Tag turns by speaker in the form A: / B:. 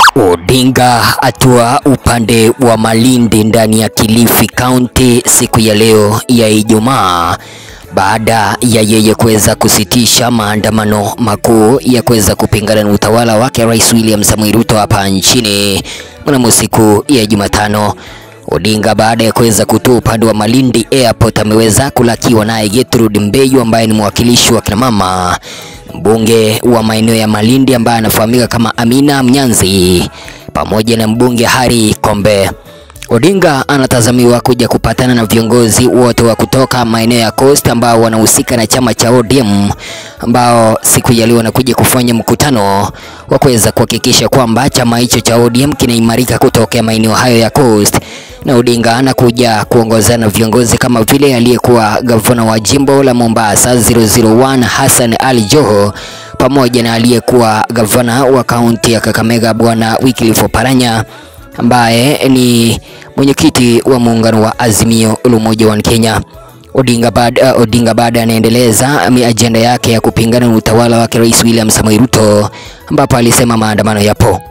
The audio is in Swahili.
A: Odinga atua upande wa Malindi ndani ya Kilifi County siku ya leo ya Ijumaa baada ya yeye kuweza kusitisha maandamano makuu ya kuweza kupingana na utawala wake Rais William Samoei Ruto hapa nchini mnamo siku ya Jumatano. Odinga baada ya kuweza kutua upande wa Malindi Airport ameweza kulakiwa naye Gertrude Mbeyu ambaye ni mwakilishi wa kinamama mbunge wa maeneo ya Malindi ambaye anafahamika kama Amina Mnyanzi pamoja na mbunge Harry Kombe. Odinga anatazamiwa kuja kupatana na viongozi wote wa kutoka maeneo ya Coast ambao wanahusika na chama cha ODM ambao siku ya leo wanakuja kufanya mkutano wa kuweza kuhakikisha kwamba chama hicho cha ODM kinaimarika kutokea maeneo hayo ya Coast na Odinga anakuja kuongozana na viongozi kama vile aliyekuwa gavana wa jimbo la Mombasa 001 Hassan Ali Joho pamoja na aliyekuwa gavana wa kaunti ya Kakamega Bwana Wycliffe Oparanya ambaye ni mwenyekiti wa muungano wa Azimio la Umoja wa Kenya. Odinga baada Odinga baada anaendeleza ajenda yake ya kupingana na utawala wake Rais William Samoei Ruto ambapo alisema maandamano yapo